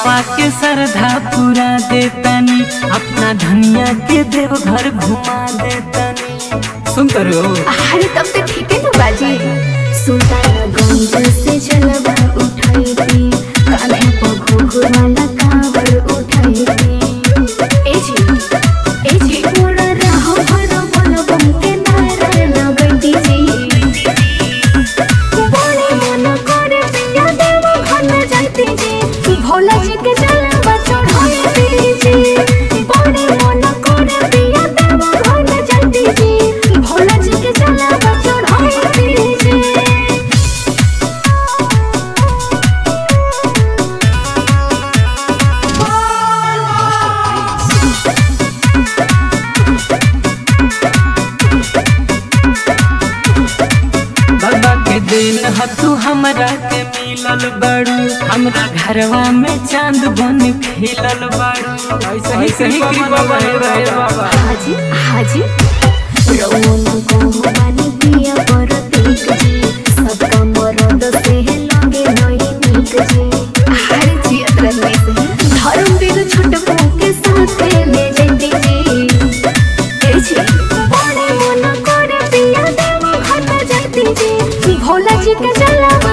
मनवा के श्रद्धा पूरा देतनी अपना धनिया के देव घर घुमा देतनी सुन करो अरे तब तो ठीक है ना बाजी सुल्तानगंज से जलवा उठाई थी कान्हे पर घुघुराला कांवर उठाई थी ए जी ए जी मोरा रहो भरो बोलो बम के नारा लगती जी बोले मन करे पिया देव घर में जाती जी भोला जी के जलवा चढ़ाई जी बोले मन करे पिया देव घर में जाती जी भोला जी के जलवा चढ़ाई जी बाबा के दिन हतू हमरा के मिलल बड़ू हमरा घरवा में चांद बन खिलल बड़ू ऐसे ही सही कृपा बने रहे बाबा हाजी हाजी रौन को बानी पिया पर तीक जी सबका मरद से लगे नहीं नीक जी हर जी अतरने से धर्म बिग छोट के साथ ले जैती जी ए जी बड़े मन करे पिया देव घर में जाती जी भोला जी के जलवा